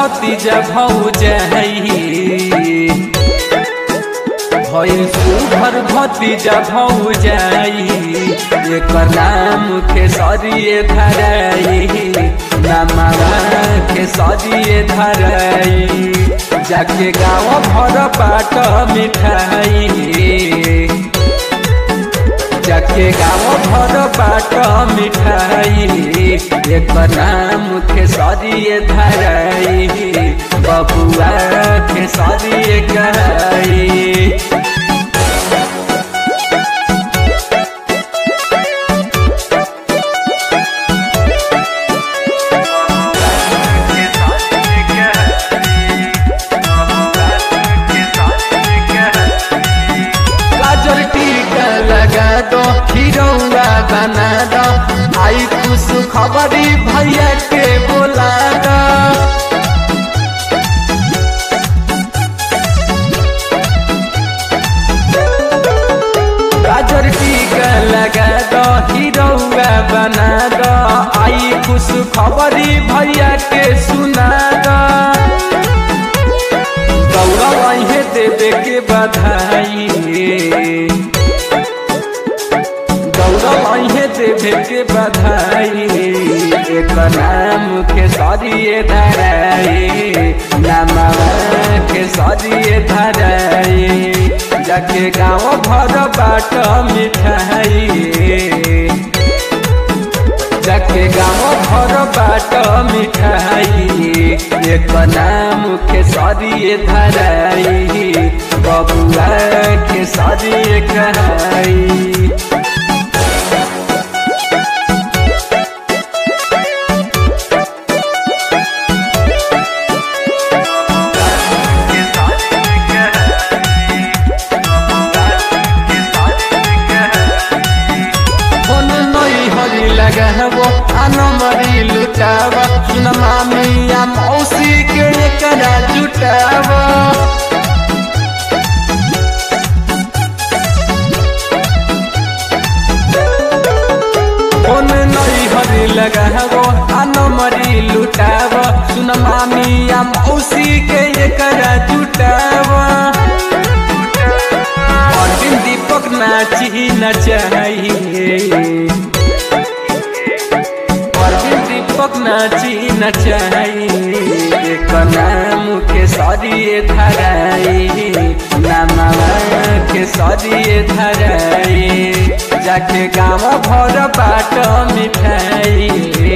भतीजा भौजाई भइल सुभर भतीजा भौजाई एकर नाम के सरिये धराई नामावा के सरिये धराई जाके गाँव भर बाट मिठाई जाके गाँव भर बाट मिठाई एक नाम के सरिये धराई बबुआ के सरिये गई गाजर टीका लगा दो खिरौआ बना दो आई खुश खबरी भैया के बोला दो गाजर टीका लगा दो खिरौआ बना दो आई खुश खबरी भैया के सुना दो गौरव अहे देवे के बधाई गौरव अहे देवे के बधाई एक नाम के सरिये धराई नामा के सरिये धराई जाके गाँव भर बाट मिठाई जाके गाँव भर बाट मिठाई एक नाम के सरिये धराई बबुआ के सरिये कहाई फोन नई हरी लगाबो आनमरी लुटाब सुन मामिया मौसी के एकरा जुटाब फोन नई हरी लगाबो आनमरी लुटाब सुन मामिया मौसी के एकरा जुटाब अर्जुन दीपक नाची नचाइए अर्जुन दीपक नाची नचाइए एक नाम के सरिये धराई नामा के सरिये धराई जाके गाँव भर बाट मिठाई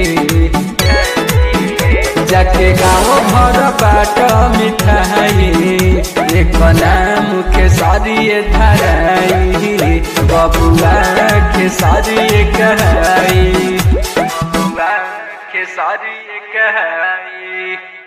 जाके गाँव भर बाट मिठाई एक नाम के सरिये धराई बबुआ के सरिये कहाई बबुआ के सरिये कहाई